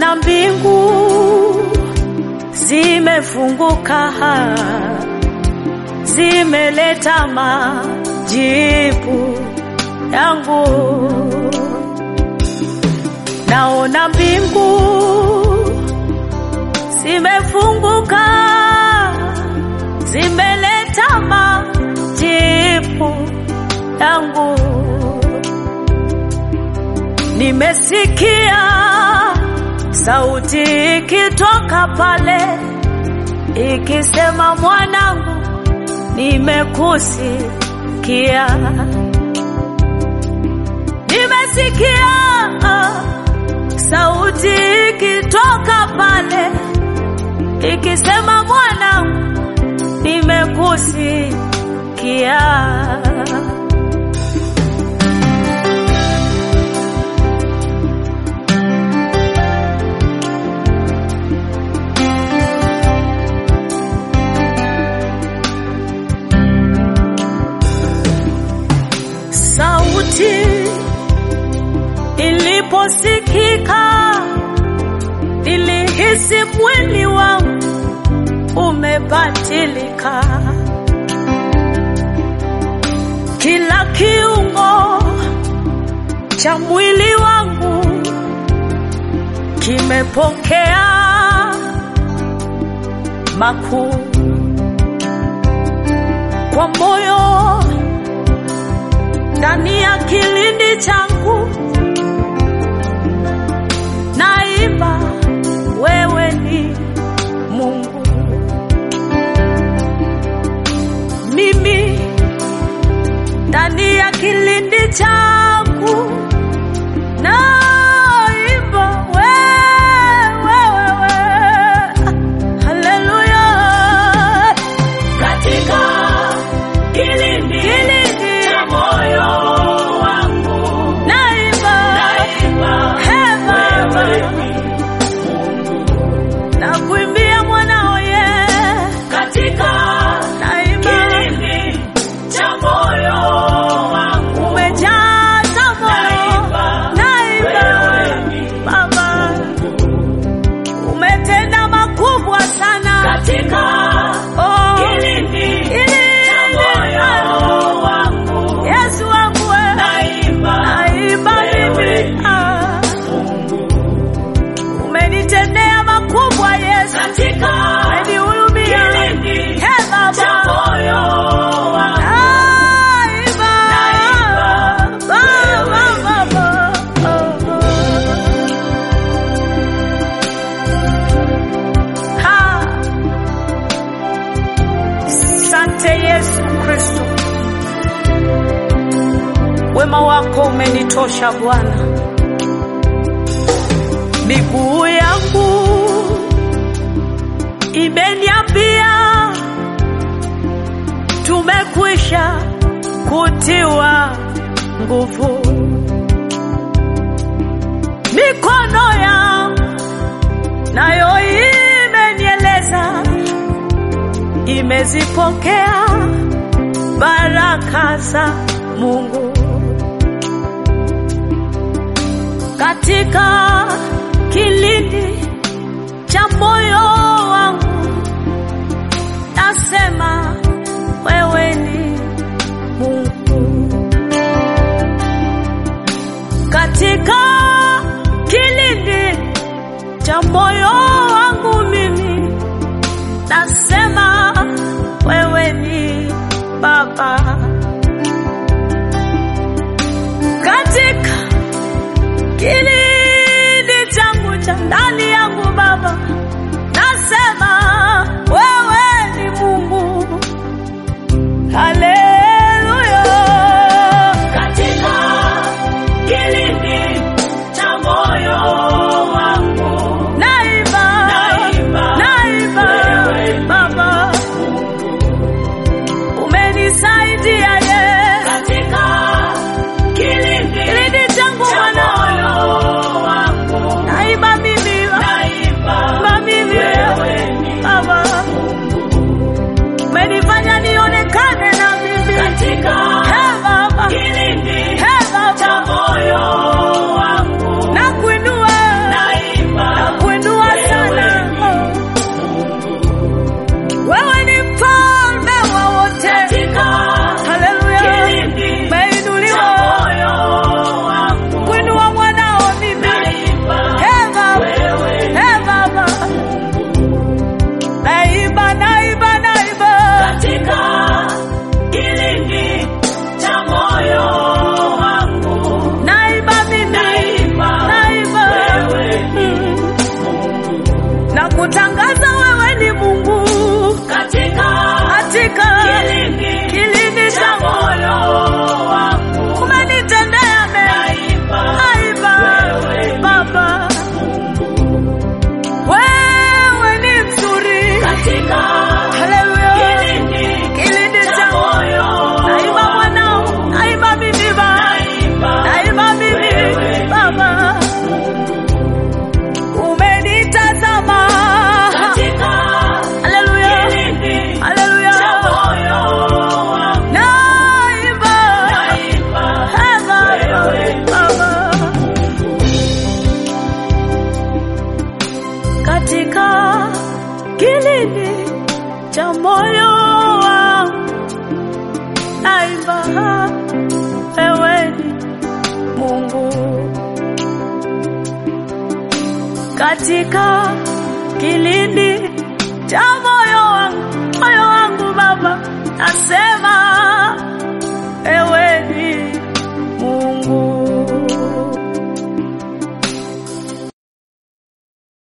naona mbingu zimefunguka, zimeleta majibu yangu. Naona mbingu zimefunguka, zimeleta majibu yangu. Nimesikia sauti ikitoka pale ikisema, mwanangu, nimekusikia. Nimesikia sauti ikitoka pale ikisema, mwanangu, nimekusikia. Sauti iliposikika, nilihisi mwili wangu umebadilika, kila kiungo cha mwili wangu kimepokea makuu kwa moyo ndani ya kilindi changu naimba, wewe ni Mungu. Mimi ndani ya kilindi changu naimba, wewe, wewe, haleluya. Katika kilindi cha moyo wangu Naimba, naimba, He Baba, wewe ni nakuimbia mwanao ye, katika naimba kilindi cha moyo wangu umejaza moyo, naimba wewe ni Baba, umetenda makubwa sana katika oh, kilindi ili cha moyo wangu Yesu wangu wewe, naimba, naimba wewe mimi ni ah, umenitendea makubwa Yesu, katika umenihurumia kilindi He cha Baba moyo wangu Naimba, Baba, Baba, oh. Ha. Sante Yesu Kristo, wema wako umenitosha Bwana. Miguu yangu imeniambia tumekwisha kutiwa nguvu. Mikono yangu nayo imenieleza imezipokea baraka za Mungu katika kilindi cha moyo wangu, nasema wewe ni Mungu katika kilindi cha moyo wangu, mimi nasema wewe ni Baba katika kilindi changu cha ndani yangu Baba, nasema wewe ni Mungu. Haleluya, katika kilindi cha moyo wangu naimba katika kilindi cha moyo wangu, moyo wangu Baba, nasema